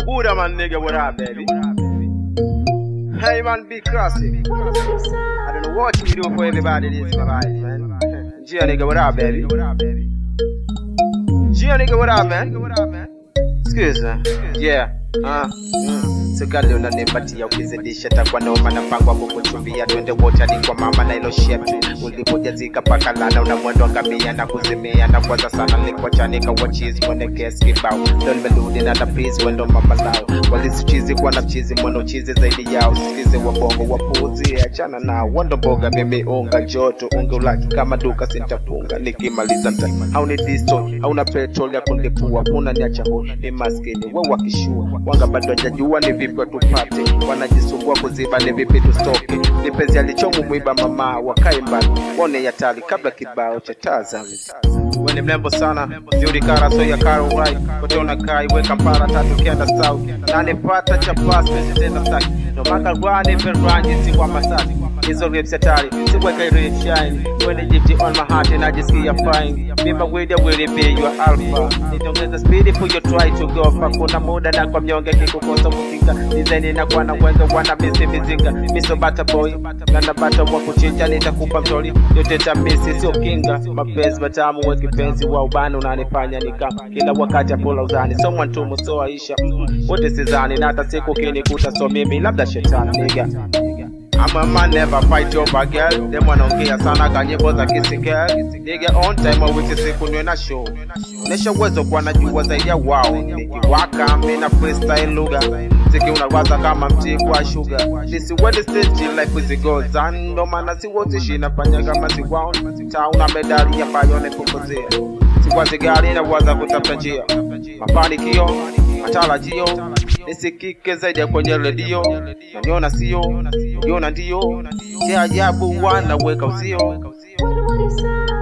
Buddha man nigga, what up, baby? Hey man, big classic. I don't know what you do for everybody this, my guys, man. Gia nigga, what up, baby? Gia nigga, what up, man? Excuse me. Yeah. Uh, mm. Sigali unanipatia ukizidisha takwa noma na mpango wa kukuchumbia twende wote hadi kwa mama na ilo shepu ulipojazika paka lana una mwendo ngamia na kuzimia na kwanza sana nilikuachanika wachizi mwene kesi kibao ndo nimerudi na tapizi wendo mama lao walisichizi kuwa na chizi mwendo chizi zaidi yao sikize wabongo wapuzi achana na wando mboga mimi unga joto unga ulaki kama duka sintafunga nikimaliza nta hauni disto hauna petrol ya kunilipua kuna niacha ho ni maskini we wakishua wanga bado hajajua ni vipi watupate wanajisumbua kuziba ni vipi tustoke ni penzi alichomu mwiba mama wakae mbali wone yatali kabla kibao cha tazami we ni mrembo sana zuri kara so ya karo right kote unakai we kampara tatu kenda south nane pata cha pass pesi tena saki no maka rwani perranji si kwa masaki hizo rips hatari siweke red shine when the gypsy on my heart najisikia fine mima wida will be your alpha nitongeza speed for you try to go fa kuna muda na kwa mnyonge kikukosa kukinga design na kwa na wenza wana misi mizinga miso bata boy na bata wa kuchinja nitakupa mtori yote tamisi sio kinga mapenzi matamu we kipenzi wa ubani unanifanya nika kila wakati apula uzani someone to musoa isha mm, wote sizani na hata siku kinikuta so mimi labda shetani nigga I'm a man never fight over girl Them wanaongea sana kanyimbo za kisikel Nigga on time wiki siku niwe na show Onesha uwezo kwa najua zaidi ya wao Nikiwaka mina freestyle lugha Ziki unawaza kama mti kwa sugar This is where the stage life is goes on Ndo maana si wote shinafanya kama si wao Tauna medali ambayo nipunguzia Siwazi gari na waza kutafuta njia Mafanikio, matarajio nisikike zaidi ya kwenye redio naniona sio niona ndio cha ajabu wanaweka uzio What, what is up?